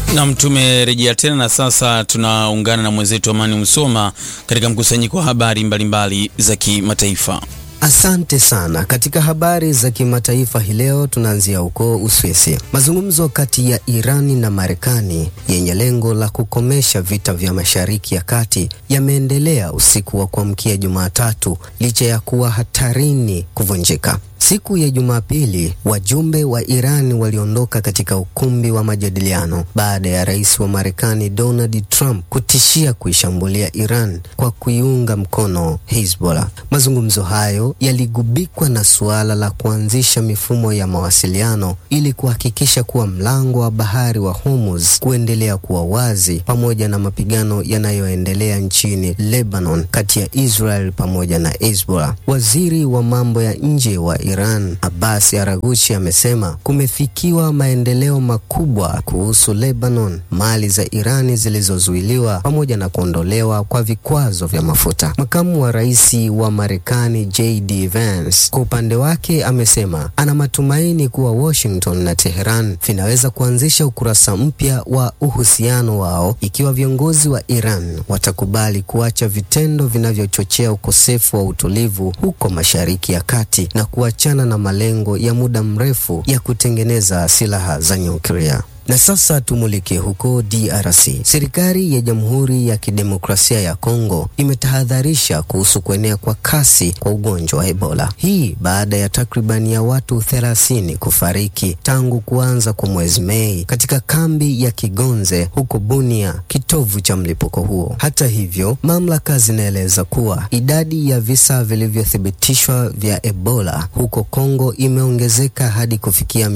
Nam, tumerejea tena na sasa tunaungana na mwenzetu Amani Msoma katika mkusanyiko wa habari mbalimbali za kimataifa. Asante sana. Katika habari za kimataifa hii leo tunaanzia huko Uswisi. Mazungumzo kati ya Irani na Marekani yenye lengo la kukomesha vita vya Mashariki ya Kati yameendelea usiku wa kuamkia Jumatatu licha ya kuwa hatarini kuvunjika. Siku ya Jumapili, wajumbe wa Irani waliondoka katika ukumbi wa majadiliano baada ya rais wa Marekani Donald Trump kutishia kuishambulia Iran kwa kuiunga mkono Hezbollah. Mazungumzo hayo yaligubikwa na suala la kuanzisha mifumo ya mawasiliano ili kuhakikisha kuwa mlango wa bahari wa Hormuz kuendelea kuwa wazi, pamoja na mapigano yanayoendelea nchini Lebanon kati ya Israel pamoja na Hezbollah. Waziri wa mambo ya nje wa Iran Abbas Araghchi amesema kumefikiwa maendeleo makubwa kuhusu Lebanon, mali za Irani zilizozuiliwa pamoja na kuondolewa kwa vikwazo vya mafuta. Makamu wa rais wa Marekani JD Vance kwa upande wake amesema ana matumaini kuwa Washington na Teheran vinaweza kuanzisha ukurasa mpya wa uhusiano wao ikiwa viongozi wa Iran watakubali kuacha vitendo vinavyochochea ukosefu wa utulivu huko Mashariki ya Kati na kuachana na malengo ya muda mrefu ya kutengeneza silaha za nyuklia. Na sasa tumulike huko DRC. Serikali ya Jamhuri ya Kidemokrasia ya Kongo imetahadharisha kuhusu kuenea kwa kasi kwa ugonjwa wa Ebola. Hii baada ya takribani ya watu 30 kufariki tangu kuanza kwa mwezi Mei katika kambi ya Kigonze huko Bunia, kitovu cha mlipuko huo. Hata hivyo, mamlaka zinaeleza kuwa idadi ya visa vilivyothibitishwa vya Ebola huko Kongo imeongezeka hadi kufikia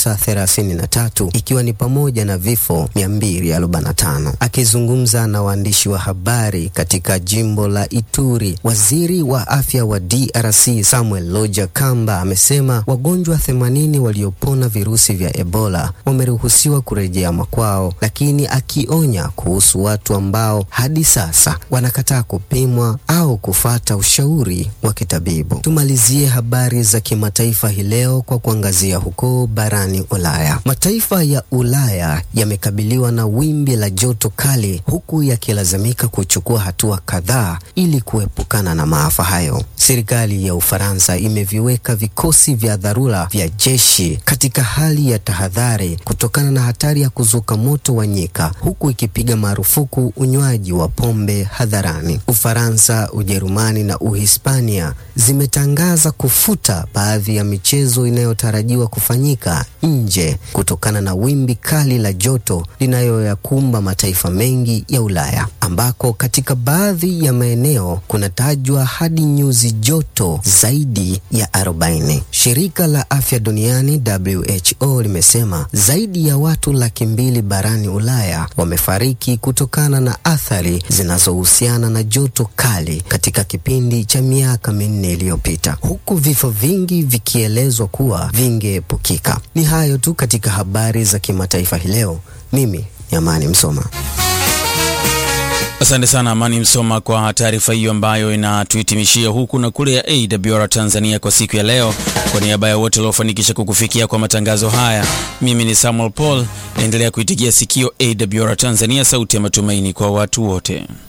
933 ikiwa ni pamoja na vifo 245. Akizungumza na waandishi wa habari katika jimbo la Ituri, waziri wa afya wa DRC Samuel Loja Kamba amesema wagonjwa 80 waliopona virusi vya Ebola wameruhusiwa kurejea makwao, lakini akionya kuhusu watu ambao hadi sasa wanakataa kupimwa au kufata ushauri wa kitabibu. Tumalizie habari za kimataifa hii leo kwa kuangazia huko barani Ulaya. Mataifa ya Ulaya yamekabiliwa na wimbi la joto kali huku yakilazimika kuchukua hatua kadhaa ili kuepukana na maafa hayo. Serikali ya Ufaransa imeviweka vikosi vya dharura vya jeshi katika hali ya tahadhari kutokana na hatari ya kuzuka moto wa nyika huku ikipiga marufuku unywaji wa pombe hadharani. Ufaransa, Ujerumani na Uhispania zimetangaza kufuta baadhi ya michezo inayotarajiwa kufanyika nje kutokana na wimbi kali la joto linayoyakumba mataifa mengi ya Ulaya ambako katika baadhi ya maeneo kunatajwa hadi nyuzi joto zaidi ya 40. Shirika la Afya Duniani WHO limesema zaidi ya watu laki mbili barani Ulaya wamefariki kutokana na athari zinazohusiana na joto kali katika kipindi cha miaka minne iliyopita, huku vifo vingi vikielezwa kuwa vingeepukika. Ni hayo tu katika habari za kimataifa hii leo. Mimi ni Amani Msoma. Asante sana Amani Msoma kwa taarifa hiyo ambayo inatuhitimishia huku na kule ya AWR Tanzania kwa siku ya leo. Kwa niaba ya wote waliofanikisha kukufikia kwa matangazo haya, mimi ni Samuel Paul. Endelea kuitigia sikio AWR Tanzania, sauti ya matumaini kwa watu wote.